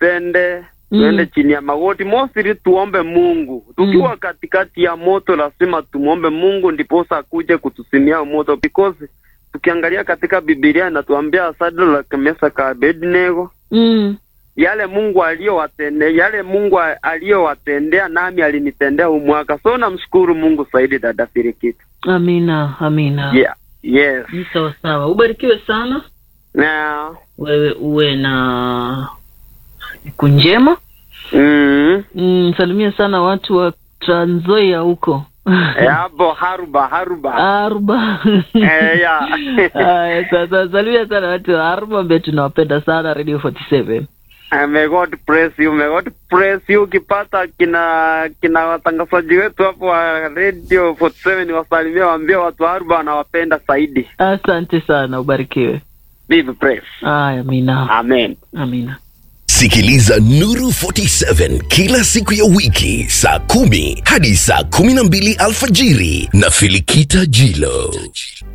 tujipende tuende chini ya magoti mostly tuombe mungu tukiwa katikati ya moto lazima tumwombe mungu ndiposa akuje kutusimia moto because tukiangalia katika bibilia inatuambia Shadraka, Mesaka, Abednego Mm. yale mungu aliyowatendea yale mungu a- aliyowatendea nami alinitendea huu mwaka so namshukuru mungu zaidi dada firikiti Amina, amina. yeah. yes Ni sawa sawa. Ubarikiwe sana. na Wewe uwe na siku njema. mm, Mm, salimia sana watu wa Trans Nzoia huko. eh, hapo haruba haruba Arba. Eh, yeah. Aya, sasa salimia sana watu wa Arba ambaye tunawapenda sana Radio 47. Eh, May God bless you, may God bless you. Ukipata kina kina watangazaji wetu hapo wa Radio 47 wasalimia, waambie watu wa Aruba wanawapenda zaidi. Asante sana, ubarikiwe. Be blessed. Aya, amina. Amen. Amina. Sikiliza Nuru 47 kila siku ya wiki saa kumi hadi saa kumi na mbili alfajiri na Filikita Jilo.